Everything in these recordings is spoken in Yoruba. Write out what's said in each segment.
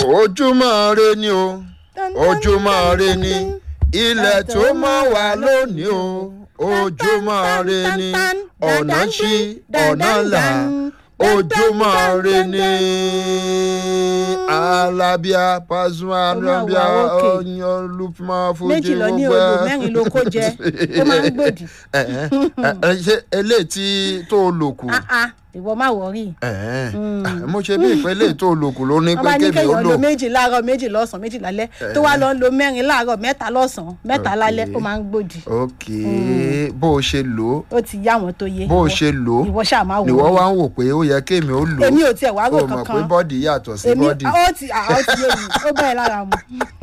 ojúmọ́ re ni o ojúmọ́ re ni ilẹ̀ tó mọ́ wá lónìí o ojúmọ́ re ni ọ̀nà ṣí ọ̀nà là ojúmọ́ re ni alábíà pàṣẹ alábíà ọyàn lùpọ̀ fújì méjì lọ ní odò mẹ́rin ló kó jẹ ó máa ń gbòdì. ṣe eléyìí tí tó lò kù Ah, ah, ìwọ má wọrí. mo ṣe bí ìpínlẹ̀ tó lò kù ló ní wọ́n pé bá ní kébì ó kéèyàn lò lo méjì láàárọ̀ méjì lọ́sàn-án méjì lálẹ́ tó wá lọ ń lo mẹ́rin láàárọ̀ mẹ́ta lọ́sàn-án mẹ́ta lálẹ́ ó máa ń gbòdì. ok bó o ṣe lò ó ó ti yá àwọn tó yé. bó o Ìwọ- ṣe lò ó ìwọ ṣáà máa wò nìwọ ó. wá ń wò pé ó yẹ kémi ó lò ó èmi ò tiẹ̀ wá rò o mọ̀ pé kankan. bọ́ọ̀dì yàtọ̀ sí èmi bọ́ọ̀dì. ó ti à, ó ti yé mi ó bẹ̀rẹ̀ lára mu.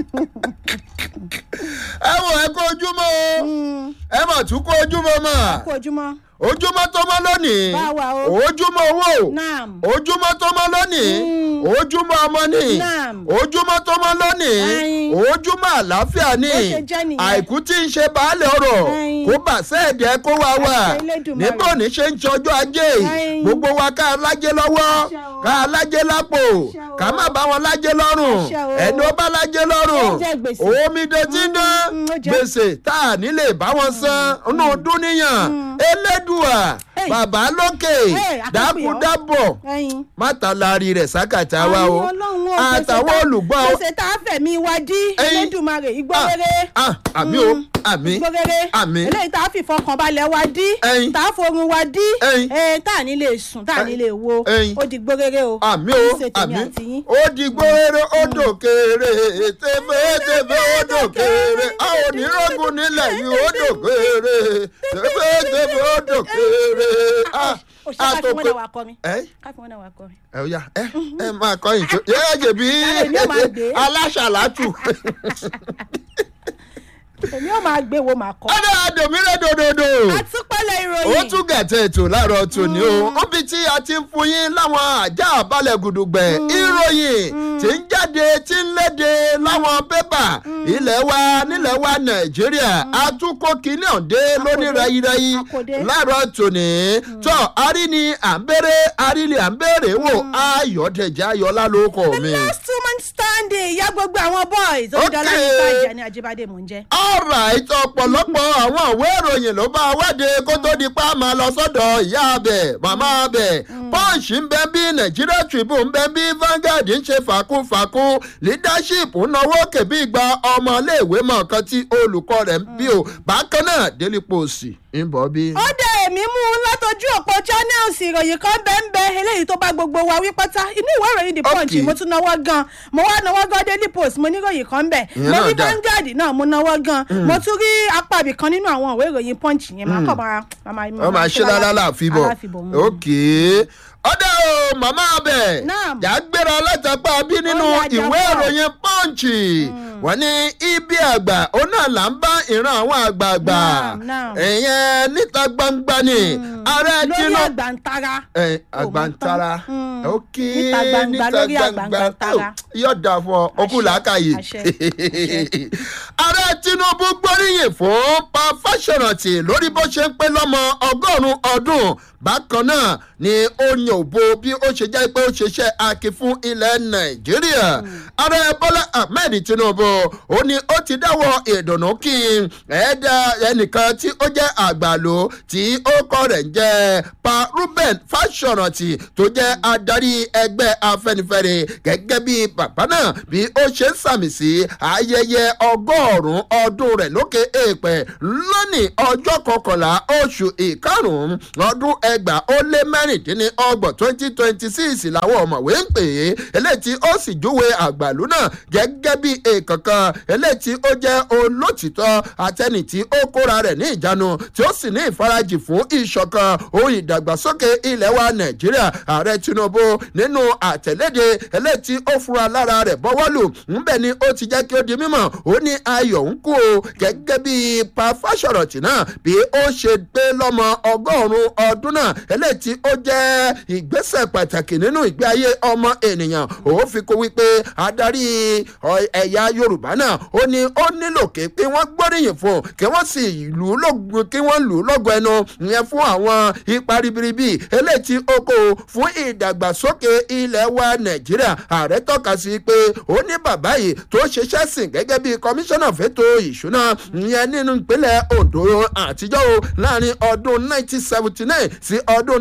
ẹ wò ẹ kó ojúmọ́ o ẹ mà tún kó ojúmọ́ mà kú ojúmọ́. ojúmọ́ tó mọ́ lónìí Báwa o. ojúmọ́ owó naam. ojúmọ́ tó mọ́ lónìí ojúmọ́ ọmọ ní Naam. ojúmọ́ tó mọ́ lónìí Ẹyin. ojúmọ́ àlàáfíà ní Bó ṣe jẹ́ nìyẹn. àìkú tí ń ṣe baálẹ̀ ọ̀rọ̀ Ẹyin. kó bà sẹ́ẹ̀dẹ̀ kó wá wà Àṣẹ Elédùmarè. níbo ní ṣe ń ṣọjọ́ ajé Ẹyin. gbogbo wa ká lájẹ́ lọ́wọ́ Àṣẹ o. ká lájẹ́ lápò Àṣẹ o. ká má bá wọn lájẹ́ lọ́rùn Àṣẹ o. ẹni ó bá lájẹ́ lọ́rùn Ó jẹ gbèsè. omi dọ̀tí ń dán Mm, ó jẹ. gbèsè tá a nílè bá wọn san inú dúníyàn elédùà Hey. bàbá lókè Hey, akẹ́kọ̀ọ́. dákúdábọ̀ ẹyin. mátàlárí rẹ̀ sákàtà wa o Àmì Ọlọ́run o, gbèsè àtàwọn tá- olùgbọ́ o. gbèsè tá a fẹ̀mí wa dí Ẹyin. Elédùmarè igbó Ah, rere. ah, àmì o àmì igbó rere. àmì eléyìí tá a fi fọkànbalẹ̀ wa dí. Ẹyin. tá a forun wa dí. Ẹyin. ẹ tá a ní lè sùn tá a ní lè wo. Ẹyin. ó di igbó rere o. àmì Kì í o ṣe tèmi àmì àti yín. ó di gbóòrè ó dòkèrè tẹ́fẹ́tẹ́fẹ́ ó dòkèrè a ò ní rọ́gùn nílẹ̀ yìí ó dòkèrè tẹ́fẹ́tẹ́fẹ́ ó dòkèrè a ó ṣe ká fi wọn náà wà kọrin. ẹ ká fi wọn náà wà kọrin. ẹ ó yá ẹ ẹ máa kọ́ ìjọ yẹ ẹ jẹ̀bi Èmi ò máa gbé. aláṣàlátù èmi ò máa gbé wo màá kọ. ọ̀dọ̀ àdòmíràn dòdòdò. àtúpalẹ̀ ó ìròyìn. tún gàtẹ́ ètò láàárọ̀ tòní o níbi tí a ti ń fún yín láwọn àjà àbálẹ̀ gùdùgbẹ̀ ìròyìn tí ń jáde tí ń léde láwọn pépà ilẹ̀ wa nílẹ̀ wa nàìjíríà àtúnkò kìíní ọ̀dẹ́ lóní rayirayi Akode. láàárọ̀ tòní tọ́ arí ni à ń bẹ̀rẹ̀ arí ni à ń bẹ̀rẹ̀ wò ayọ̀dẹ̀jẹ̀ ayọ̀lá ló kọ̀ mi. last two man standing ya gbogbo àwọn boys onídàálá Okay. yìí bàjẹ́ ní ajibade mò ń jẹ́. alright ọ̀pọ̀lọpọ̀ àwọn ìwé ìròyìn ló bá wáde kó tó di pa máa lọ sọ́dọ̀ ìyá abẹ màmá abẹ punch ń bẹ bí nigeria tribune ń bẹ bí vanguard ń ṣe fàkúfàkú leadership ń náwó kèbí gba ọmọléèwé mọ̀ kan tí olùkọ́ rẹ̀ ń bí o bákan náà daily post ń bọ̀ bí. ó dẹ èmi mú un látọjú òpó channels ìròyìn kan bẹ́ẹ̀ ń bẹ eléyìí tó bá gbogbo wa wí pátá inú ìwé ìròyìn the punch Okay. mo tún náwó gan mo wá náwó gan daily post mo ní ìròyìn kan bẹ̀ Ìyẹn mo náà rí dáa. vanguard náà mo náwó gan mo tún rí apá ibì kan nínú àwọn ìwé ìròyìn punch yẹn máa kọ́ máa wọ́n máa ṣe lálálà àfibọ̀ aláfibọ̀ mm. ok ọ̀dà o màmá abẹ Naam. yà á gbéra látàpá bí nínú Ó yá, ìwé jábọ̀. ìròyìn pọ́ǹchì wọ́n ní ibi àgbà ó náà là ń bá ìran àwọn àgbààgbà Naam, naam. ìyẹn níta gbangba ni ààrẹ lórí tinubu àgbàntara ẹ àgbàntara Mm. ok Níta gbangba, lórí àgbàntara. yóò dà fún ọ okùn làákàyè àṣẹ, àṣẹ. ààrẹ tinubu gbóríyìn fún pa fáṣọrántì lórí bó ṣe ń pé lọ́mọ ọgọ́rùn-ún ọdún bákan náà ni ó yan òbo bí ó ṣe jẹ́ pé ó ṣiṣẹ́ akin fún ilẹ̀ nàìjíríà ààrẹ bọ́lá ahmed tinubu ó ní ó ti dáwọ́ ìdùnnú kí ẹ̀ẹ́dà ẹnìkan tí ó jẹ́ àgbàló tí ó kọ́ rẹ̀ ń jẹ́ pa ruben fáṣọrántì tó jẹ́ adarí ẹgbẹ́ afẹnifẹre gẹ́gẹ́ bí bàbá náà bí ó ṣe ń sàmì sí ayẹyẹ ọgọ́rùn-ún ọdún rẹ̀ lókè èèpẹ̀ lónìí ọjọ́ kọkànlá oṣù ìkarùn-ún ọdún ẹgbàá ó lé mẹ́rìndínlọ́gbọ̀n twenty twenty six làwọn ọ̀mọ̀wé ń pè é eléyìí tí ó sì júwe àgbàlú náà gẹ́gẹ́ bí èèkànkan eléyìí tí ó jẹ́ olótìtọ́ àtẹni tí ó kóra rẹ̀ ní ìjánu tí ó sì ní ìfarajì fún ìṣọ̀kan ohun ìdàgbàsókè ilẹ̀ wa nàìjíríà ààrẹ tinubu nínú àtẹ̀léde eléyìí tí ó fura lára rẹ̀ bọ́wọ́lù ńbẹ̀ ni ó ti jẹ́ kí ó di mímọ̀ ó ní ayọ̀ ń kú o gẹ́gẹ́ bí pa fáṣọ̀rọ̀tì náà bí ó ṣe gbé lọ́mọ ọgọ́rùn-ún ọdún náà eléyìí tí ó jẹ́ ìgbésẹ̀ pàtàkì nínú ìgbé ayé ọmọ ènìyàn ó fi kó wípé adarí ọ- ẹ̀yà yorùbá yorùbá náà ó ní ó nílò kí pé wọ́n gbóríyìn fún un kí wọ́n sì lù ú lógun kí wọ́n lù ú lọ́gọ ẹnu ìyẹn fún àwọn ipa ribiribi eléyìí tí ó kó fún ìdàgbàsókè ilẹ̀ wa nàìjíríà ààrẹ tọ́ka sí pé ó ní bàbá yìí tó ṣiṣẹ́ sìn gẹ́gẹ́ bí kọmíṣánná fẹ́tò ìṣúná ìyẹn nínú ìpínlẹ̀ ondo àtijọ́ o láàrin ọdún 1979 sí ọdún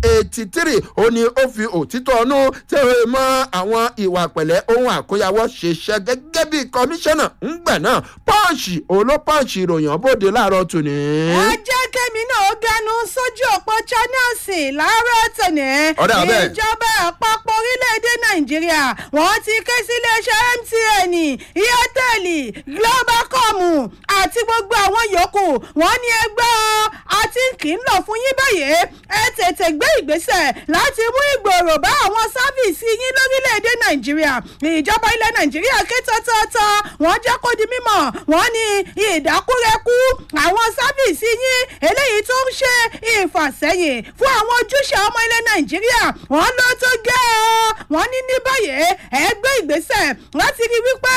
1983 ó ní ó fi òtítọ́ ọnú tẹ̀wé mọ́ àwọn ìwà pẹ̀lẹ́ ohun àkóyawọ́ ṣiṣẹ́ gẹ́gẹ́ bí kọmíṣánná ńgbà náà pọ́ọ̀ṣì olópọ́ọ̀ṣì ìròyìn bóde láàárọ̀ tòní. ẹ jẹ́ kémi náà ganu sójú òpó channels láàárọ̀ tòní. Ọ̀dà bẹ́ẹ̀. ìjọba àpapọ̀ orílẹ̀-èdè nàìjíríà wọ́n ti ké sí iléeṣẹ́ mtn airtel globalcom àti gbogbo àwọn yòókù wọ́n ní ẹgbẹ́ ọ àti kì í lọ fún yín báyìí ẹ tètè gbé ìgbésẹ̀ láti mú ìgbòrò bá àwọn sáfìsì yín lórílẹ̀‐èdè nàìjíríà ìjọba ilẹ̀ nàìjíríà ké tọ́tọ́tọ́ wọ́n jẹ́ kó di mímọ̀ wọ́n ní ìdákúrẹ́kú àwọn sáfìsì yín eléyìí tó ń ṣe ìfàsẹ́yìn fún àwọn ojúṣe ọmọ ilẹ̀ nàìjíríà wọ́n ló tó gẹ́ ọ́ wọ́n ní ní báyìí ẹ gbé ìgbésẹ̀ láti rí wípé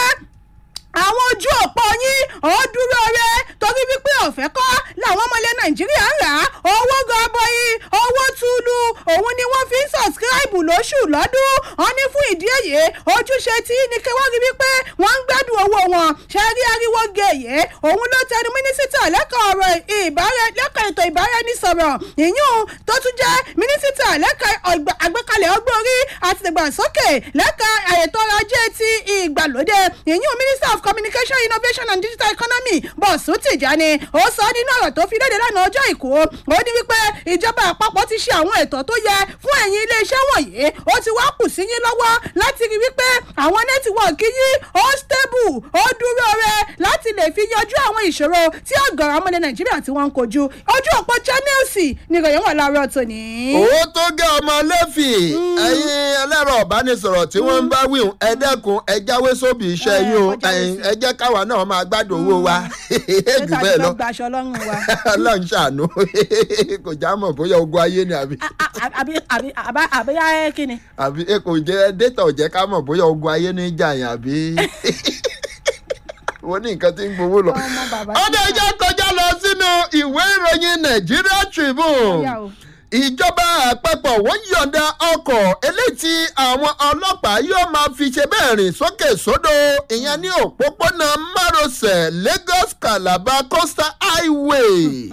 àwọn ojú òpó yín ó dúró rẹ torí wípé ọ̀fẹ́ kọ́ làwọn ọmọ ilẹ̀ nàìjíríà ń rà á owó gọbọi owó túlù òun ni wọ́n fi ń sọ̀sìkíráìbù lóṣù lọ́dún wọn ní fún ìdí èyí ojúṣe tí ní kí wọ́n rí wípé wọ́n ń gbádùn owó wọn ṣe rí ariwo gèyè òun ló tẹnu mínísítà lẹ́kọ̀ọ́ ọ̀rọ̀ ìbára lẹ́kọ̀ọ́ ètò ìbáraẹnisọ̀rọ̀ ìyún tó tún jẹ́ mínísítà lẹ́kọ̀ọ́ ọgbà- àgbékalẹ̀ ọgbọ́n orí àti ìdàgbàsókè lẹ́kọ̀ọ́ ètò ọrọ̀ ajé ti ìgbàlódé ìyún minister of communication innovation and digital economy bọ̀sùn tìjàni ó sọ nínú ọ̀rọ̀ tó fi léde lánàá ọjọ́ ìkó ó ní wípé ìjọba àpapọ̀ ti ṣe àwọn ètò tó yẹ fún ẹ̀yin iléeṣẹ́ wọ̀nyí ó ti wá kù sí yín lọ́wọ́ láti rí wípé àwọn nẹ́tíwọ̀kì yín ó stable ó dúró rẹ láti lè fi yanjú àwọn ìṣòro tí ọ̀gọ̀rọ̀ ọmọdé nàìjíríà tí wọ́n ń kojú ojú òpó channels ni ìròyìn wà láàárọ̀ tòní. owó tó gé ọmọ lẹ́fì ẹ̀yin ẹlẹ́rọ ọ̀bánisọ̀rọ̀ tí wọ́n ń bá wíhùn ẹ dẹ́kun ẹ jáwé sóbì iṣẹ́ Ẹ, yín o kọjá ẹ̀yin, sí. ẹ jẹ́ káwa náà máa gbádùn owó wa jù ṣé bẹ́ẹ̀ ká lọ jọ gbaṣọ lọ́rùn wa. ọlọ́run ṣàánú kò já mọ̀ bóyá ogun ayé ni àbí A- a- àbí àbí àbá àbí ayé kí ni. àbí ẹ kò jẹ́ dẹ́tà ò jẹ́ ká mọ̀ bóyá ogun ayé ní jà yẹn àbí wọ́n ní nǹkan tí ń gbowó lọ. ọmọ bàbá ọdẹ tí ìjà kọjá lọ sínú ìwé ìròyìn Nigeria Tribune Ọ̀yá o. ìjọba àpapọ̀ wọ́n yọ̀ǹda ọkọ̀ eléyìí tí àwọn ọlọ́pàá yóò máa fi ṣe bẹ́ẹ̀ rìn sókè sódò ìyẹn ní òpópónà márosẹ̀ Lagos Calabar Coastal Highway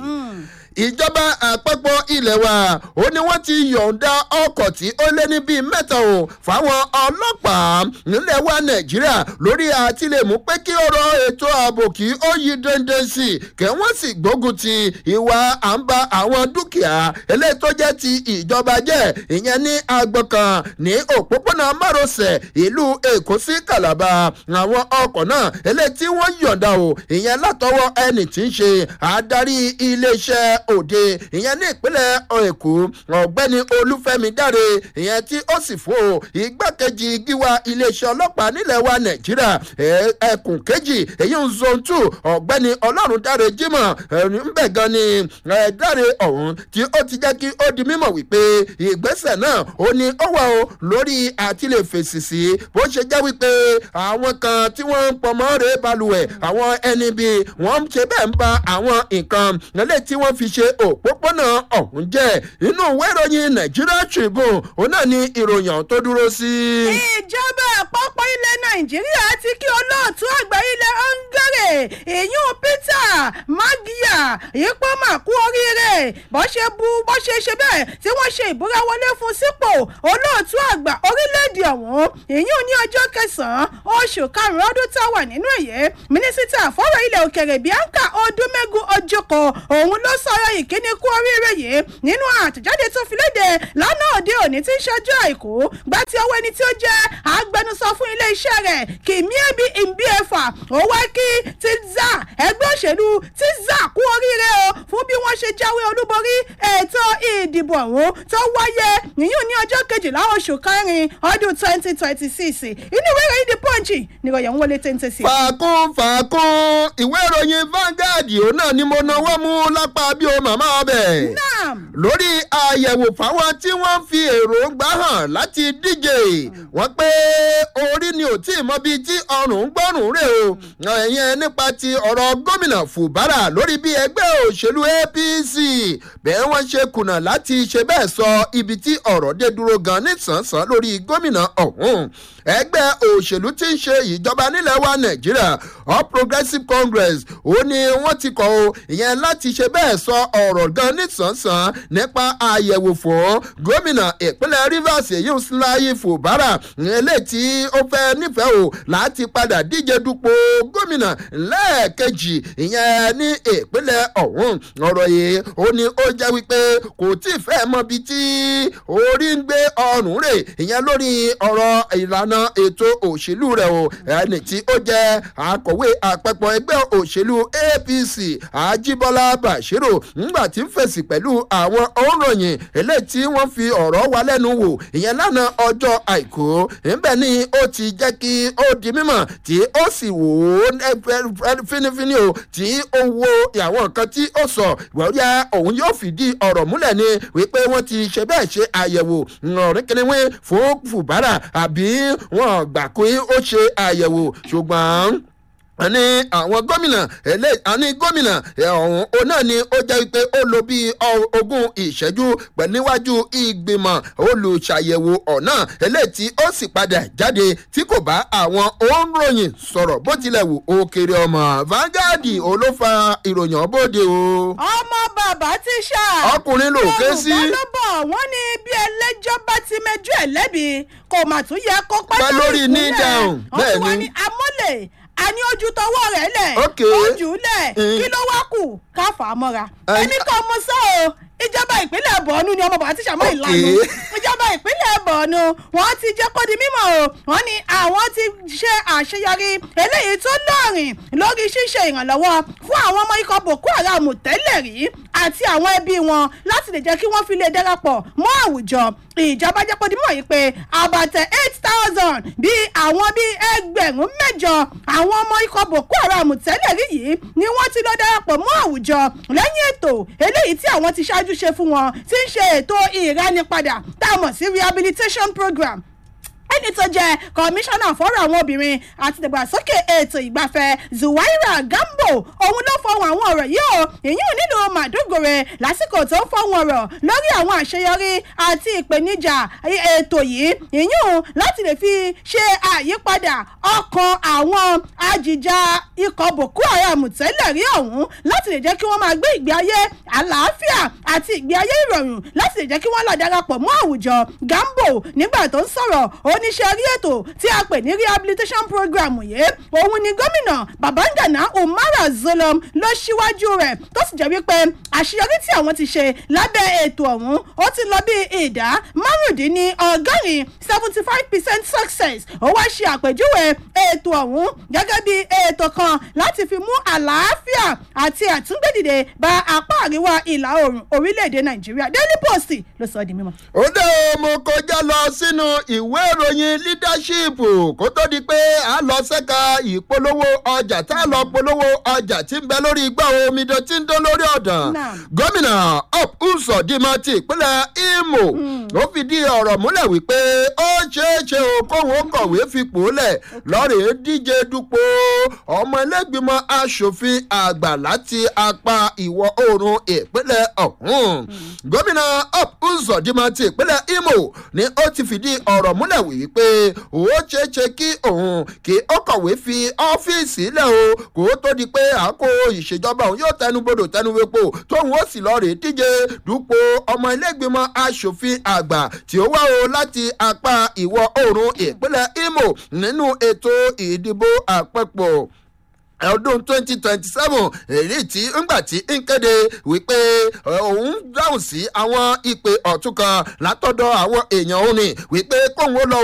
ìjọba àpapọ̀ ilẹ̀ wa ó ní wọ́n ti yọ̀ǹda ọkọ̀ tí ó lé ní bíi mẹ́ta o fáwọn ọlọ́pàá nílẹ̀ wa nàìjíríà lórí àti lè mú pé kí ọ̀rọ̀ ètò ààbò kí ó yí dandan sí i kẹ́ wọ́n sì gbógun ti ìwà à ń ba àwọn dúkìá eléyìí tó jẹ́ ti ìjọba jẹ́ ìyẹn ní agbọ̀n kan ní òpópónà márosẹ̀ ìlú èkó sí calabar àwọn ọkọ̀ náà eléyìí tí wọ́n yọ̀ǹda o ìyẹn látọwọ́ ẹni tí ń ṣe adarí iléeṣẹ́ òde ìyẹn ní ìpínlẹ̀ èkó ọ̀gbẹ́ni olúfẹ́mi dáre ìyẹn tí ó sì fún o igbákejì gíwá iléeṣẹ́ ọlọ́pàá nílẹ̀ wa nàìjíríà ẹ- ẹkùn kejì èyí ń zone two ọ̀gbẹ́ni ọlọ́run dáre jimoh ńbẹ̀ gan ni ẹ, dáre ọ̀hún tí ó ti jẹ́ kí ó di mímọ̀ wípé ìgbésẹ̀ náà ó ní ó wà o lórí àti lè fèsì sí bó ṣe jẹ́ wípé àwọn kan tí wọ́n ń pọnmọ́ rè balùwẹ̀ àwọn ẹni bíi wọ́n ń ṣe bẹ́ẹ̀ ń ba àwọn nǹkan lẹ́lẹ́ tí wọ́n fi ṣe òpópónà ọ̀hún jẹ́ inú ìwé ìròyìn Nigeria Tribune òun náà ni ìròyìn ọ̀hún tó dúró sí. ìjọba àpapọ̀ ilẹ̀ nàìjíríà ti kí olóòtú àgbà ilẹ̀ hungary ìyún peter magia ipò mà kú oríire bó ṣe bu bó ṣe ṣe bẹ́ẹ̀ tí wọ́n ṣe ìbúra wọlé fún sípò olóòtú àgbà orílẹ̀-èdè ọ̀hún ìyún ní ọjọ́ kẹsàn-án oṣù karùn-ún ọdún tá a wà nínú èyí mínísítà fọ́rọ̀ ilẹ̀ òkèrè bianca odúmẹ́gun ojoko òun ló sọ̀rọ̀ ìkíní kú oríire yìí nínú àtẹ̀jáde tó fi léde lánàá òde òní tí ń ṣojú àìkú gbá tí ọwọ́ ẹni tí ó jẹ́ agbẹnusọ fún iléeṣẹ́ rẹ̀ kìmíẹ́bí ìbíẹ̀fà ó wá kí tizza ẹgbẹ́ òṣèlú tizza kú oríire o fún bí wọ́n ṣe jáwé olúborí ètò ìdìbò ọ̀hún tó wáyé yìnyín ní ọjọ́ kejìlá oṣù kẹrin ọdún twenty twenty six inú ìwé ìròyìn the punch nìròyìn wọlé téńté sí. fàákùn fàákùn ìwé ìròyìn Vanguard òun náà ni mo náwó mú lápá bí o màmá ọbẹ̀. náà lórí àyẹ̀wò fáwọn tí wọ́n fi èròǹgbà hàn láti díje wọ́n pé orí ni ò tí ì mọ bíi tí ọrùn ń gbọ́rùn rè o ẹ̀yẹn nípa ti ọ̀rọ̀ gómìnà Fubara lórí bí ẹgbẹ́ òṣèlú APC bẹ́ẹ̀ wọ́n ṣe kùnà láti ṣe bẹ́ẹ̀ sọ ibi tí ọ̀rọ̀ dé dúró gan nísànsán lórí gómìnà ọ̀hún ẹgbẹ́ òṣèlú tí ń ṣe ìjọba nílẹ̀ wa Nàìjíríà All Progressives Congress ó ní wọ́n ti kọ̀ o ìyẹn láti ṣe bẹ́ẹ̀ sọ ọ̀rọ̀ gan nísànsán nípa àyẹ̀wò fún gómìnà ìpínlẹ̀ Rivers èyí Láyé Fubara eléyìí tí ó fẹ́ nífẹ̀ẹ́ o láti padà díje dupò gómìnà lẹ́ẹ̀kejì ìyẹn ní ìpínlẹ̀ ọ̀hún ọ̀rọ̀ yìí ó ní ó jẹ́ wípé kò tí ì fẹ́ mọ bí tí orí ń gbé ọrùn rè ìyẹn lórí ọ̀rọ̀ ìlànà ètò òṣèlú rẹ̀ o ẹni tí ó jẹ́ akọ̀wé àpapọ̀ ẹgbẹ́ òṣèlú APC Ajíbọ́lá Bashiru ńgbà tí ń fèsì pẹ̀lú àwọn òǹròyìn eléyìí tí wọ́n fi ọ̀rọ̀ wa lẹ́nu wò ìyẹn lánàá ọjọ́ àìkú ńbẹ̀ ni ó ti jẹ́ kí ó di mímọ̀ tí ó sì wò ó fínífíní o tí ó wo àwọn nǹkan tí ó sọ wọ́ọ́yà òun yóò fìdí ọ̀rọ̀ múlẹ̀ ni wípé wọ́n ti ṣe bẹ́ẹ̀ ṣe àyẹ̀wò ọ̀rìn kìnìún fún Fubara àbí wọ́n gbà pé ó ṣe àyẹ̀wò ṣùgbọ́n àní àwọn gómìnà ẹlẹ́ àní gómìnà ọ̀hún òun náà ni ó jẹ́ pé ó lò bíi ogún ìṣẹ́jú pẹ̀lú níwájú ìgbìmọ̀ olùṣàyẹ̀wò ọ̀nà eléyìí tí ó sì padà jáde tí kò bá àwọn òǹròyìn sọ̀rọ̀ bó tilẹ̀ wù ó kéré ọmọ Vanguard olófa ìròyìn ọ̀bọ̀dé o. ọmọ bàbá tíṣà. ọkùnrin ló ké sí. yorùbá ló bọ̀ wọ́n ní bí ẹlẹ́jọ́ bá ti mẹjọ́ ẹ̀ lẹ́bi kò mà tún yẹ kó pẹ́ Pẹ́ lórí ní down, bẹ́ẹ̀ wọ́n ni. ní amọ́lẹ̀ àní ojú tọwọ́ rẹ̀ lẹ̀ Ok. ojú lẹ̀ Mm. kí ló wá kù ká fà á mọ́ra Ẹ- èmi kan mo sọ o ìjọba ìpínlẹ̀ bọ̀ọ̀nù ni ọmọ bàbá tíṣà mọ́ Ok. ìlànà ìjọba ìpínlẹ̀ bọ̀ọ̀nù wọ́n ti jẹ́ kó di mímọ̀ o wọ́n ní àwọn ti ṣe àṣeyọrí eléyìí tó lọ́rìn lórí ṣíṣe ìrànlọ́wọ́ fún àwọn ọmọ ikọ̀ boko haram tẹ́lẹ̀ rí àti àwọn ẹbí wọn láti lè jẹ́ kí wọ́n fi lè darapọ̀ mọ́ àwùjọ ìjọba jẹ́ kó di mímọ̀ yìí pé àbàtẹ̀ eight thousand bíi àwọn bíi ẹgbẹ̀rún mẹ́jọ àwọn ọmọ ikọ̀ boko haram tẹ́lẹ̀ rí yìí ni wọ́n ti lọ darapọ̀ mọ́ àwùjọ lẹ́yìn ètò eléyìí tí àwọn ti ṣáájú ṣe fún wọn tí ń ṣe ètò ìránipadà tá a mọ̀ sí rehabilitation program ẹni tó jẹ́ kọmíṣánná fọ́rọ̀ àwọn obìnrin àti ìdàgbàsókè ètò ìgbafẹ́ zuwaira gambo òun ló fọhùn àwọn ọ̀rọ̀ yìí o ìyún nílùú màdúgòrè lásìkò tó ń fọhùn ọ̀rọ̀ lórí àwọn àṣeyọrí àti ìpèníjà ètò yìí ìyún láti lè fi ṣe àyípadà ọkàn àwọn ajìjà ikọ̀ boko haram tẹ́lẹ̀ rí ọ̀hún láti lè jẹ́ kí wọ́n máa gbé ìgbé ayé àlàáfíà àti ìgbé ayé ìrọ̀rùn láti lè jẹ́ kí wọ́n lọ darapọ̀ mọ́ àwùjọ gambo nígbà tó ń sọ̀rọ̀ oníṣẹ́ rí ètò tí a pè ní rehabilitation program yìí òun ni gómìnà babangana umara zulum ló ṣíwájú rẹ̀ tó sì jẹ́ wípé àṣeyọrí tí àwọn ti ṣe lábẹ́ ètò ọ̀hún ó ti lọ bí ìdá márùndínlọ́gọ́rin seventy five percent success ó wá ṣe àpèjúwe ètò ọ̀hún gẹ́gẹ́ bí ètò kan láti fi mú àlàáfíà àti àtúngbèdìde bá apá àríwá ìlà oòrùn orílẹ̀-èdè nàìjíríà daily post ló sọ ọ́ di mímọ́. ó dé o mo kọjá lọ sínú ìwé ìròyìn leadership kó tó di pé a lọ sẹ́ka ìpolówó ọjà tá a lọ polówó ọjà tí ń bẹ lórí igbá omidan tí ń dán lórí ọ̀dàn Náà. gómìnà up Uzodinma ti ìpínlẹ̀ Imo ó fìdí ọ̀rọ̀ múlẹ̀ wípé ó ṣeé ṣe o kóhun ó kọ̀wé fipò lẹ̀ lọ́rẹ̀ẹ́ díje dupò ọmọ ẹlẹ́gbìmọ̀ asòfin àgbà láti apá ìwọ̀ oòrùn ìpínlẹ̀ ọ̀hún gómìnà up Uzodinma ti ìpínlẹ̀ Imo ni ó ti fìdí ọ̀rọ̀ múlẹ̀ wípé ó ṣeé ṣe kí òun kí ó kọ̀wé fi ọ́fíìsì lẹ̀ o kó tó di pé àkó ìṣèjọba òun yóò tẹnubodò tẹnuwepo tóun ó sì lọ rèé díje dupò ọmọ ilégbìmọ̀ asòfin àgbà tí ó wá o láti apá ìwọ̀ oòrùn ìpínlẹ̀ Imo nínú ètò ìdìbò àpapọ̀ ọdún twenty twenty seven èyí tí ńgbà tí ń kéde wípé ẹ, òun dáhùn sí àwọn ìpè ọ̀tún kan látọ̀dọ̀ àwọn èèyàn òun ni wípé kóun ó lọ